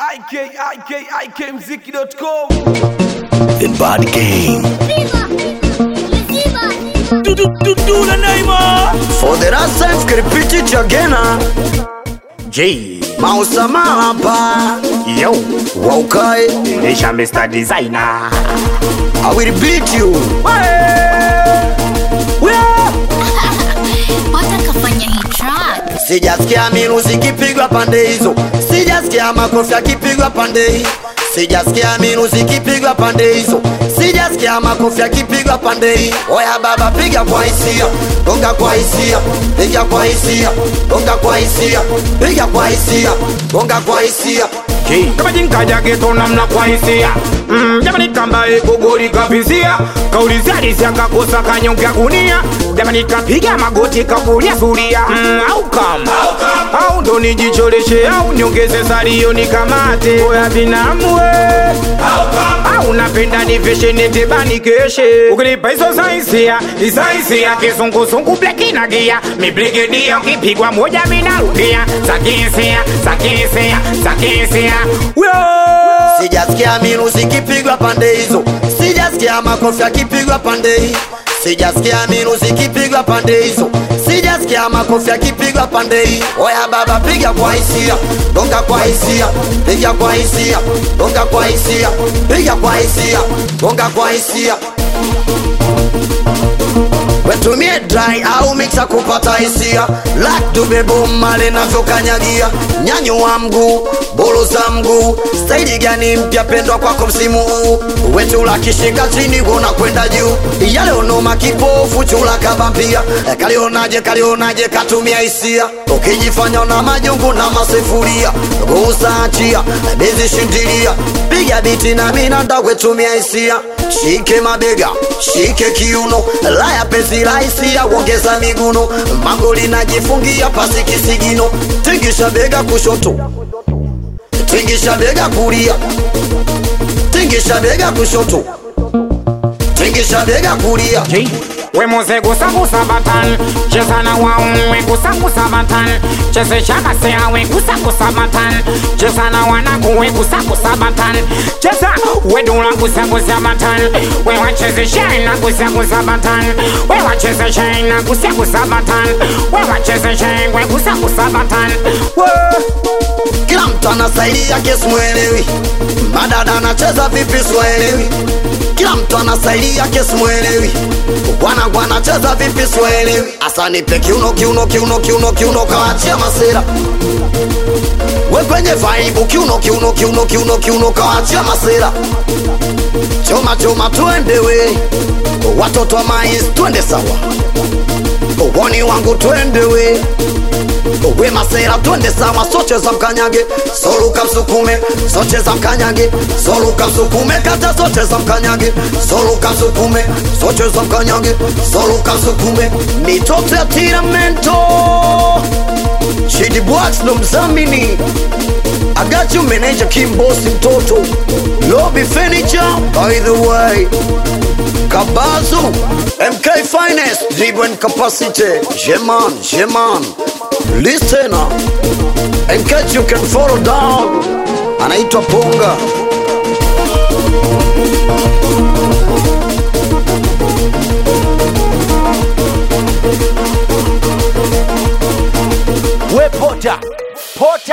ikikmziki.com The Bad Game. Dudula Naima For the last time repeat it again ah. J. Mausama hapa Yo. Waukae Nisha Mr. Designer. I will beat you Pata kafanya hii track Sijasikia miruzi kipigwa pande hizo Sijasikia makofi yakipigwa pande hii Sijasikia miruzi kipigwa pande hizo Sijasikia makofi yakipigwa pande hii Oya baba piga kwa hisia Gonga kwa hisia Piga kwa hisia Gonga kwa hisia Piga kwa hisia Gonga kwa hisia J. kama jinkajage tonamna kwa hisia mm, jamani kambaye kogori kavizia kaulizalisia kakosa kanyonge ya gunia jamani kapiga magoti kakulia suria mm, au kama au ndo nijicholeshe au niongeze salio nikamate oya binamwe au napenda niveshenete banikeshe ukinipa hizo saisia isaisia kizunguzungu blekinagia miblegedia ukipigwa moja minarudia zakisia zakisia zakisia Sijasikia miruzi kipigwa pande hizo Sijasikia makofi yakipigwa pande hii Sijasikia miruzi kipigwa pande hizo Sijasikia makofi yakipigwa pande hii Oya baba piga kwa hisia Gonga kwa hisia Piga kwa hisia Gonga kwa hisia Piga kwa hisia Gonga kwa hisia wetumie dry au mixa kupata hisia lak tubebo male navyokanyagia nyanyo wa mguu bolo za mguu staili gani mpya pendwa kwako msimu huu wetula kishika chini wona kwenda juu yale onoma kipofu chula kabampia kalionaje kalionaje katumia hisia ukijifanya na majungu na masifuria gusaachia bezi shindilia piga biti na minanda wetumia hisia shike mabega shike kiuno laya penzi rahisia kuongeza miguno magoli najifungia pasi kisigino tingisha bega kushoto tingisha bega kulia tingisha bega kushoto tingisha bega kulia J. we muze gusagusa batan cheza na waumwe gusagusa batan chezesha kasea we gusagusa batan cheza na wanaku we gusagusa batan cheza we dula gusagusa batan we wachezesha na gusagusa batan we wachezesha na gusagusa batan we wachezesha we gusagusa batan kila mtu ana staili yake simwelewi madada anacheza vipi siwaelewi kila mtu ana staili yake simwelewi bwana anacheza vipi siwaelewi asa nipe kiuno kiuno kiuno kiuno kiuno kawachia masera we kwenye vaibu kiuno kiuno kiuno kiuno kiuno kawachia masera choma choma twende we watoto wa mais twende sawa woni wangu twende we we masera twende sawa soche za mkanyage soluka msukume soche za mkanyage soluka msukume kata soche za mkanyage soluka msukume soche za mkanyage soluka msukume mitoto ya tiramento Shidi Bwax ndo mzamini Agachi meneja kimbosi mtoto Lobby Furniture by the way Kabazu MK Finest Dribble and Capacity Jeman Jeman Listener In case you can follow down Anaitwa Ponga we pota pota